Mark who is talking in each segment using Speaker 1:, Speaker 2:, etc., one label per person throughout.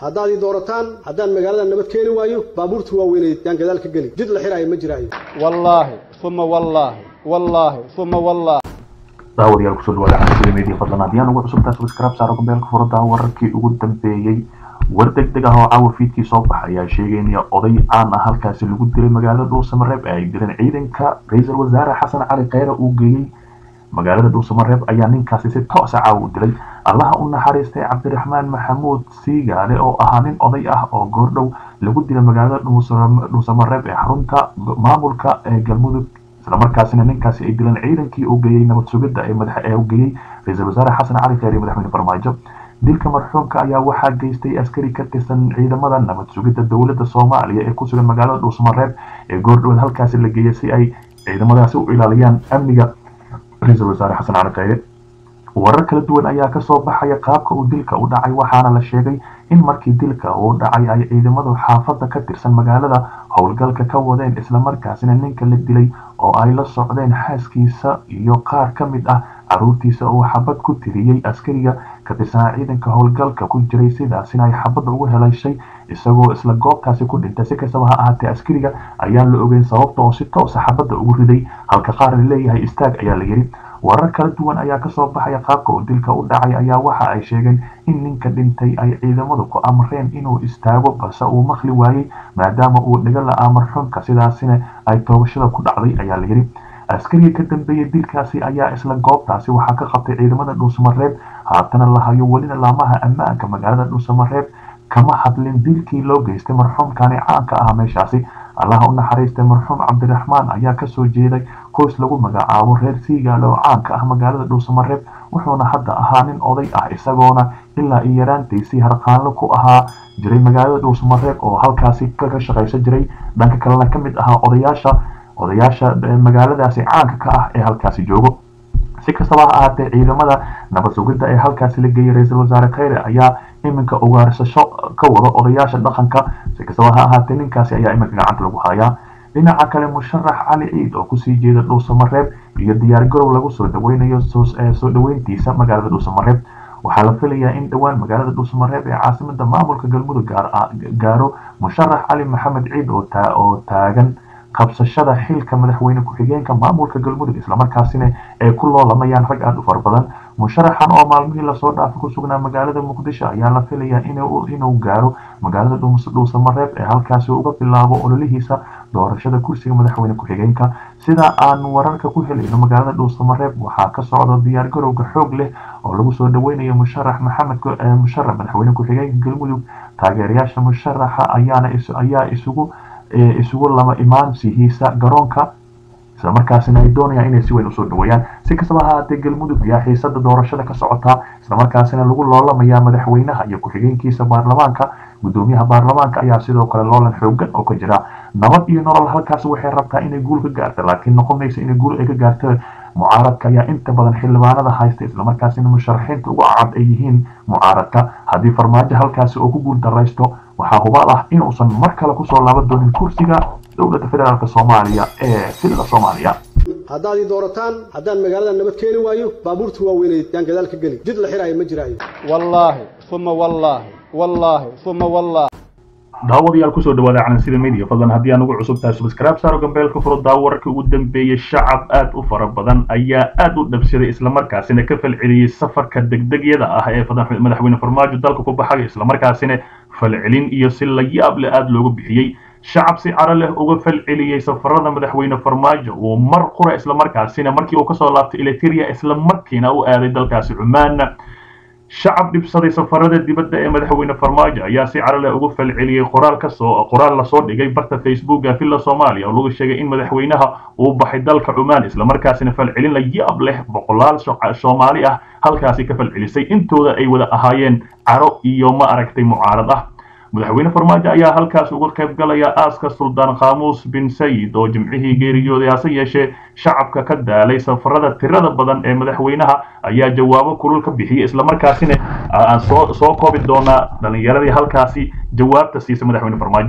Speaker 1: haddaad ii doorataan haddaan magaalada nabad keeni waayo baabuurta waaweyneed yaan gadaal ka geli jid la xiraayo ma jiraayo
Speaker 2: wallaahi uma wallaahi wallaahi uma wallaahi
Speaker 3: daawadayaal kusoo dhawaada xasilada media fadlan haddii aan ugu cusubtahay subscribe saaro gombeelka furada wararkii ugu dambeeyey war degdeg ah oo caawa fiidkii soo baxay ayaa sheegaynaya oday caan ah halkaasi lagu dilay magaalada dhuusamareeb ee ay dileen ciidanka ra-iisul wasaare xasan cali kheyre uu geeyey magaalada dhuusamareeb ayaa ninkaasi si toosa caawa u dilay allaha u naxariistay cabdiraxmaan maxamuud siigaale oo ahaa nin oday ah oo goordhow lagu dilay magaalada dhuusamareeb ee xarunta maamulka ee galmudug islamarkaasina ninkaasi ay dileen ciidankii uu geeyey nabad sugidda ee madax ee uu geeyey ra-iisul wasaare xasan cali kheyre iyo madaxweyne farmaajo dilka marxuumka ayaa waxaa geystay askari ka tirsan ciidamada nabad sugidda dowladda soomaaliya ee ku sugan magaalada dhuusamareeb ee goordhoweed halkaasi la geeyay si ay ciidamadaasi u ilaaliyaan amniga ra-iisul wasaare xasan cali kheyre warar kala duwan ayaa kasoo baxaya qaabka uu dilka u dhacay waxaana la sheegay in markii dilka uu dhacay ay ciidamadu xaafadda ka tirsan magaalada howlgalka ka wadeen islamarkaasina ninka la dilay oo ay la socdeen xaaskiisa iyo qaar ka mid ah caruurtiisa uu xabad ku tiriyey askariga ka tirsanaa ciidanka howlgalka ku jiray sidaasina ay xabadda ugu helayshay isagoo isla goobtaasi ku dhintay si kastaba ha ahaatee askariga ayaan la ogeyn sababta oo si toosa xabadda ugu riday halka qaar la leeyahay istaag ayaa la yidhi warar kala duwan ayaa kasoo baxaya qaabka uu dilka u dhacay ayaa waxa ay sheegeen in ninka dhintay ay ciidamadu ku amreen inuu istaago balse uu maqli waayey maadaama uu dhiga la-aa marxuumka sidaasina ay toobashada ku dhacday ayaa la yidhi askariga ka dambeeyey dilkaasi ayaa isla goobtaasi waxaa ka qabtay ciidamada dhuusamareeb haatana la hayo welina laamaha ammaanka magaalada dhuusamareeb kama hadlin dilkii loo geystay marxuumkani caanka ah meeshaasi allaha u naxariistay marxuum cabdiraxmaan ayaa kasoo jeeday qoys lagu magacaabo reer siigaale oo caanka ah magaalada dhuusamareeb wuxuuna hadda ahaa nin oday ah isagoona ilaa iyo yaraantiisii harqaanlo ku ahaa jiray magaalada dhuusamareeb oo halkaasi kaga shaqaysan jiray dhanka kalena ka mid ahaa odayaasha odayaasha magaaladaasi caanka ka ah ee halkaasi joogo si kastaba ha ahaatee ciidamada nabad sugidda ee halkaasi la geeyay ra-iisul wasaare kheyre ayaa iminka ugaarsasho ka wada odayaasha dhaqanka si kastaba ha ahaatee ninkaasi ayaa iminka gacanta lagu hayaa dhinaca kale musharax cali ciid oo kusii jeeda dhuusamareeb iyo diyaar garow lagu soo dhaweynayo soo dhaweyntiisa magaalada dhuusamareeb waxaa la filayaa in dhowaan magaalada dhuusamareeb ee caasimada maamulka galmudug gaaro musharax cali maxamed ciid oo taagan qabsashada xilka madaxweyne ku-xigeenka maamulka galmudug islamarkaasina ay ku loolamayaan rag aada u fara badan musharaxan oo maalmihii lasoo dhaafay ku sugnaa magaalada muqdisho ayaa la filayaa inuu gaaro magaalada dhuusamareeb ee halkaasi uga bilaabo ololihiisa doorashada kursiga madaxweyne ku-xigeenka sida aan wararka ku helayno magaalada dhuusamareeb waxaa ka socda diyaar garowga xoog leh oo lagu soo dhaweynayo musharax maxamed musharax madaxweyne ku-xigeenka galmudug taageerayaasha musharaxa ayaana ayaa isugu isugu lama imaansihiisa garoonka islamarkaasina ay doonayaan inay si weyn usoo dhaweeyaan si kastaba ha ahaatee galmudug ayaa xiisada doorashada ka socotaa islamarkaasina lagu loolamayaa madaxweynaha iyo ku-xigeenkiisa baarlamaanka gudoomiyaha baarlamaanka ayaa sidoo kale loolan xoogan oo ka jira nabad iyo nolol halkaas waxay rabtaa inay guul ka gaarta laakiin noqon maysa inay guul ay ka gaarta mucaaradka ayaa inta badan xildhibaanada haysta islamarkaasina musharaxiinta ugu cad ay yihiin mucaaradka haddii farmaajo halkaasi oo ku guul daraysto waxaa hubaal ah inuusan mar kale kusoo laaban doonin kursiga dowladda federaalk soomaaliya ee sida soomaaliya
Speaker 1: haddaad ii doorataan haddaan magaalada nabad keeni waayo baabuurta waaweyneed yaan gadaal ka geli jid la xiraayo ma jiraayo
Speaker 2: wallaahi uma wallaahi wallaahi uma wallaahi
Speaker 3: daawadayaal kusoo dhawaada calansida media fadlan haddii aan ugu cusub tahay subscribe saaro gambeelka furo daawararkii ugu dambeeyey shacab aad u fara badan ayaa aad u dhabsaday islamarkaasina ka falceliyey safarka degdegyada ah ee madaxweyne farmaajo dalka ku baxay islamarkaasina falcelin iyo si la yaab leh aada loogu bixiyey shacab si caro leh uga falceliyey safarada madaxweyne farmaajo uu mar qura islamarkaasina markii uu kasoo laabtay eliteria islamarkiina u aaday dalkaasi cumaan shacab dhibsaday safarada dibadda ee madaxweyne farmaajo ayaa si caro leh uga falceliyey qoraal kasoo qoraal lasoo dhigay barta facebooka villa soomaaliya oo lagu sheegay in madaxweynaha uu baxay dalka cumaan islamarkaasina falcelin la yaab leh boqolaal soomaali ah halkaasi ka falcelisay intooda ay wada ahaayeen caro iyo ma aragtay mucaarad ah madaxweyne farmaajo ayaa halkaas uga qayb galaya aaska suldaan khamuus bin sayid oo jimcihii geeriyooday hase yeeshee shacabka ka daalay safarada tirada badan ee madaxweynaha ayaa jawaabo kulul ka bixiyey islamarkaasina aan soo soo koobi doonaa dhalinyaradii halkaasi jawaabta siisa madaxweyne farmaajo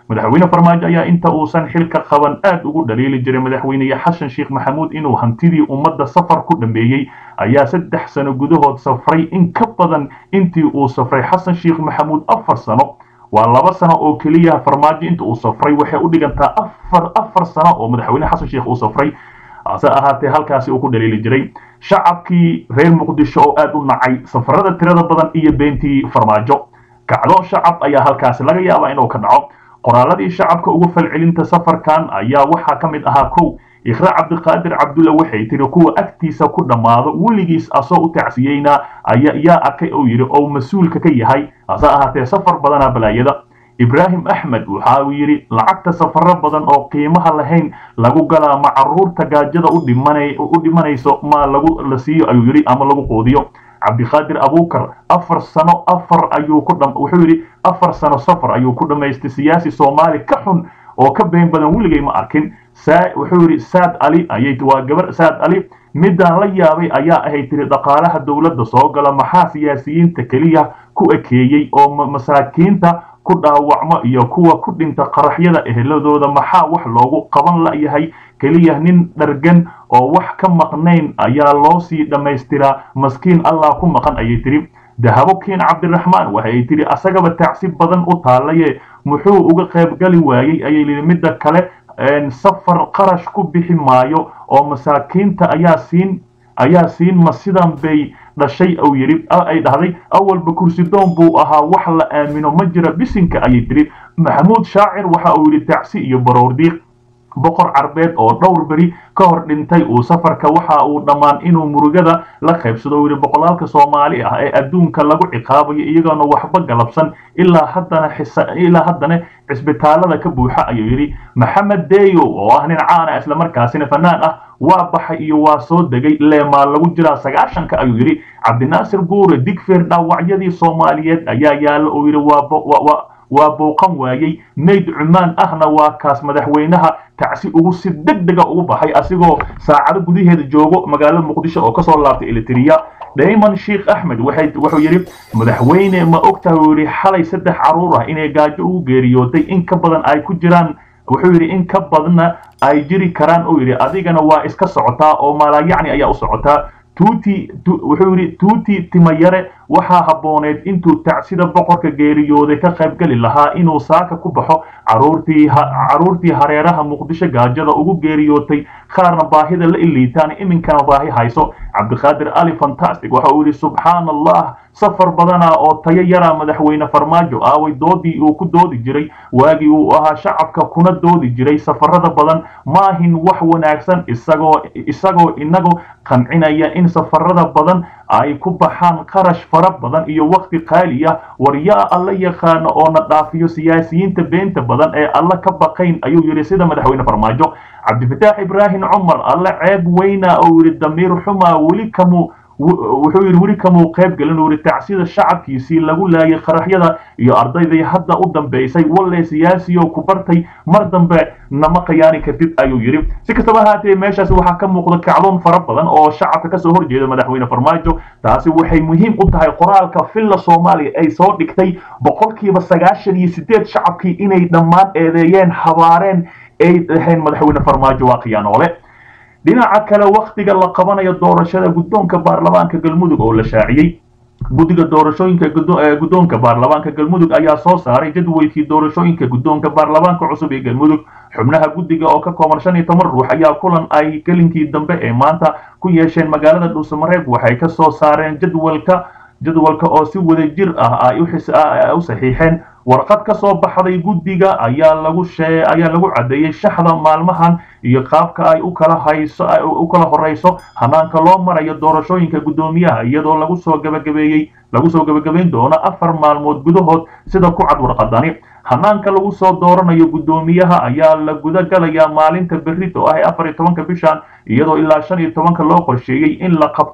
Speaker 3: madaxweyne farmaajo ayaa inta uusan xilka qaban aad ugu dhaliili jiray madaxweyne xasan sheekh maxamuud inuu hantidii ummadda safar ku dhameeyey ayaa saddex sano gudahood safray in ka badan intii uu safray xasan sheekh maxamuud afar sano waa laba sano oo keliya farmaajo inta uu safray waxay u dhigantaa afar afar sano oo madaxweyne xasan sheekh uu safray hase ahaatee halkaasi uu ku dhaliili jiray shacabkii reer muqdisho oo aad u nacay safarada tirada badan iyo beentii farmaajo kacdo shacab ayaa halkaasi laga yaabaa inuu ka dhaco qoraaladii shacabka ugu falcelinta safarkan ayaa waxaa ka mid ahaa kow ikhra cabdiqaadir cabdulla waxay tiri kuwa agtiisa ku dhammaado weligiis asoo u tacsiyeyna yaa arkay oo yidhi oo mas-uulka ka yahay hase ahaatee safar badanaa balaayada ibraahim axmed waxa uu yidhi lacagta safaro badan oo qiimaha lahayn lagu galaa ma caruurta gaajada u dhimanayso ma lagu la siiyo ayuu yidhi ama lagu quudiyo cabdiqaadir abuukar afar sano afar ayuu ku wuxuu yidhi afar sano safar ayuu ku dhammaystay siyaasi soomaali ka xun oo ka been badan weligay ma arkin wuxuu yidhi saad ali ayay waa gabar saad ali midaan la yaabay ayaa ahayd tiri dhaqaalaha dowladda soo gala maxaa siyaasiyiinta keliya ku ekeeyey oo masaakiinta ku dhaawacmo iyo kuwa ku dhinta qaraxyada eheladooda maxaa wax loogu qaban layahay keliya nin dhargan oo wax ka maqnayn ayaa loo sii dhammaystiraa maskiin allah ku maqan ayay tiri dahabo kiin cabdiraxmaan waxay tiri asagaba tacsi badan u taalaye muxuu uga qaybgali waayey ayay lihi midda kale safar qarash ku bixi maayo oo masaakiinta ayaa siin ayaa siin ma sidan bay dhashay uu yidhi ay dhahday awalba kursi doon buu ahaa wax la aamino ma jira bisinka ayay tiri maxamuud shaacir waxa uu yidhi tacsi iyo baroordiiq boqor carbeed oo dhowr beri ka hor dhintay uu safarka waxa uu dhammaan inuu murugada la qaybsado uu yidhi boqolaalka soomaali ah ee adduunka lagu ciqaabayo iyagoona waxba galabsan ilaa haddana ilaa haddana cisbitaalada ka buuxa ayuu yidhi maxamed deyo oo ah nin caana islamarkaasina fanaan ah waa baxay iyo waa soo degay leemaa lagu jiraa sagaashanka ayuu yidhi cabdinaasir guure digfeer dhaawacyadii soomaaliyeed ayaa yaalla uu yidhi waa waa booqan waayey mayd cumaan ahna waa kaas madaxweynaha tacsi ugu si deg dega ugu baxay asigoo saacado gudaheeda joogo magaalada muqdisho oo kasoo laabtay elitiriya dayman sheekh axmed wuxuu yidhi madaxweyne ma ogtahay uu yidhi xalay saddex caruur ah inay gaajo ugu geeriyooday in ka badan ay ku jiraan wuxuu yidhi in ka badanna ay jiri karaan uu yidhi adigana waa iska socotaa oo maalaayacni ayaa u socotaa tuuti wuxuu yidhi tuuti timayare waxaa habbooneed intuu tacsida boqorka geeriyooday ka qaybgeli lahaa inuu saaka ku baxo caruurtii caruurtii hareeraha muqdisho gaajada ugu geeriyootay qaarna baahida la iliitaan iminkana baahi hayso cabdiqaadir ali fantastic waxa uu yidhi subxaana allah safar badana oo tayo yara madaxweyne farmaajo aaway doodii uu ku doodi jiray waagii uu ahaa shacabka kuna doodi jiray safarada badan maahin wax wanaagsan isagoo isagoo inagu qancinaya in safarada badan ay ku baxaan qarash fara badan iyo waqti qaali ah war yaa alla yaqaano oo na dhaafiyo siyaasiyiinta beenta badan ee alla ka baqayn ayuu yidhi sida madaxweyne farmaajo cabdifataax ibraahim cumar alla ceeb weyna oo yidhi damiir xumaa weli kamu wuxuu yidhi weli kamuu qayb gelin uu yidhi tacsida shacabkiisii lagu laayay qaraxyada iyo ardaydii hadda u dambaysay walle siyaasiyo ku bartay mar dambe nama khiyaani kartid ayuu yidhi si kastaba ahaatee meeshaasi waxaa ka muuqda kacdoon fara badan oo shacabka kasoo horjeeda madaxweyne farmaajo taasi waxay muhiim u tahay qoraalka filla soomaaliya ay soo dhigtay boqolkiiba sagaashan iyo sideed shacabkii inay dhammaan eedeeyeen habaareen ay dhaheen madaxweyne farmaajo waa khiyaanoole dhinaca kale wakhtiga la qabanayo doorashada guddoonka baarlamaanka galmudug oo la shaaciyey guddiga doorashooyinka guddoonka baarlamaanka galmudug ayaa soo saaray jadwalkii doorashooyinka guddoonka baarlamaanka cusub ee galmudug xubnaha guddiga oo ka kooban shan iyo toban ruux ayaa kulan ay gelinkii dambe ee maanta ku yeesheen magaalada dhuusamareeb waxay ka soo saareen jadwalka jadwalka oo si wada jir ah ay u saxiixeen warqad ka soo baxday guddiga ayaa lagu shee ayaa lagu caddeeyey shaxda maalmahan iyo qaabka ay u kala hayso u kala horeyso hanaanka loo marayo doorashooyinka guddoomiyaha iyadoo lagu soo gabagabeeyey lagu soo gabagabayn doono afar maalmood gudahood sida ku cad warqadani hanaanka lagu soo dooranayo guddoomiyaha ayaa la guda galayaa maalinta berrito ah ee afar iyo tobanka bishan iyadoo ilaa shan iyo tobanka loo qorsheeyey in la qabto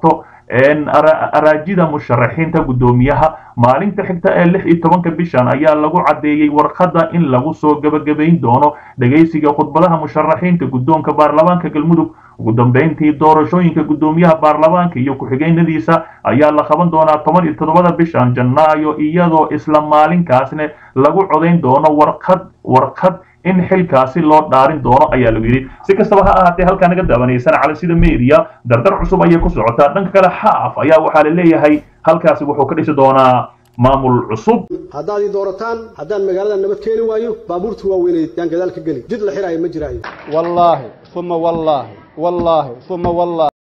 Speaker 3: araajida musharaxiinta guddoomiyaha maalinta xigta ee lix iyo tobanka bishan ayaa lagu caddeeyey warqadda in lagu soo gebagabayn doono dhegaysiga khudbadaha musharaxiinta guddoonka baarlamaanka galmudug ugu dambeyntii doorashooyinka guddoomiyaha baarlamaanka iyo ku-xigeenadiisa ayaa la qaban doonaa toban iyo toddobada bishan janaayo iyadoo isla maalinkaasna lagu codayn doono warqad warqad in xilkaasi loo dhaarin doono ayaa lagu yidhi si kastaba ha ahaatee halkaa naga daawanaysan cali sida media dardar cusub ayay ku socotaa dhanka kale xaaf ayaa waxaa la leeyahay halkaasi wuxuu ka dhisi doonaa maamul cusub
Speaker 1: haddaad ii doorataan haddaan magaalada nabad keeni waayo baabuurta waaweyneed yaan gadaal ka geli jid la xiraayo ma jiraayo
Speaker 2: wallaahi uma wallaahi wallaahi uma wallaahi